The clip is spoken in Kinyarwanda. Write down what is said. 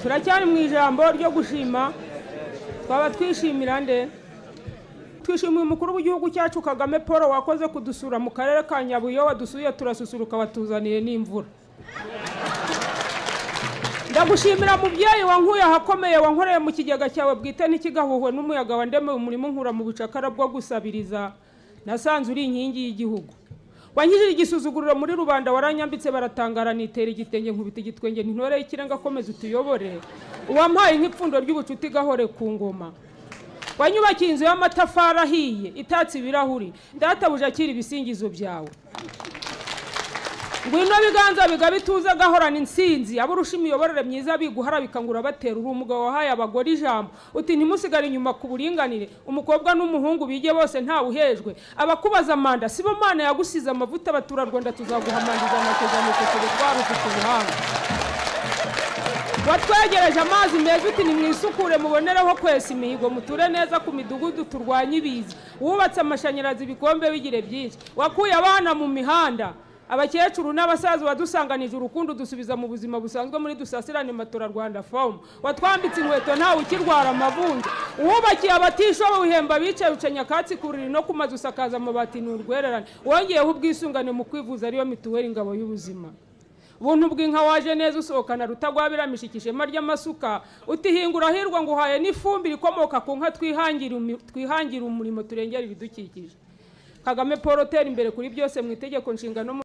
turacyari mu ijambo ryo gushima twaba twishimira nde twishimiye umukuru w'igihugu cyacu kagame paul wakoze kudusura mu karere ka nyabuye wadusuye turasusuruka watuzaniye n'imvura ndagushimira mubyeyi wankuye ahakomeye wankoreye mu kigega cyawe bwite ntikigahuhwe n'umuyaga wandemeye umurimo nkura mu bucakara bwo gusabiriza nasanze uri inkingi y'igihugu wankijije igisuzuguriro muri rubanda waranyambitse baratangara nitera igitenge nkubita igitwenge ntintoreye ikirenga akomeza utuyobore uwampaye nk'ipfundo ry'ubucuti gahore ku ngoma wanyubakiye inzu y'amatafari ahiye itatse ibirahuri databuja akira ibisingizo byawe ngwino biganza bigabe ituze agahorana insinzi aburusha imiyoborere myiza biguhara bikangura batera uri umugabo wahaye abagore ijambo uti ntimusigare inyuma ku buringanire umukobwa n'umuhungu bige bose ntawe uhejwe abakubaza manda sibo mana yagusize amavuta abaturarwanda tuzaguhamaniriza amasezerano rwari ufite ubuhanga watwegereje amazi meza uti nimwisukure mubonereho kwesa imihigo muture neza ku midugudu turwanye ibiza wubatse amashanyarazi ibikombe bigire byinshi wakuye abana mu mihanda abakecuru n'abasaza wadusanganije urukundo dusubiza mu buzima busanzwe muri dusasirane matora rwanda fomu watwambitse inkweto ntawe ukirwara amavunja uwubakiye abatishoboye uhemba abicaye uca nyakatsi ku buriri no ku mazu usakaza amabati ni urwererane wongeyeho ubwisungane mu kwivuza ariyo mituweli ingabo y'ubuzima buntu bw'inka waje neza usohokana rutagwa biramisha ishema ry'amasuka utihingura hirwa ngo uhaye n'ifumbire ikomoka ku nka twihangira umi- twihangira umurimo turengera ibidukikije kagame paul tera imbere kuri byose mu itegeko nshinga no mu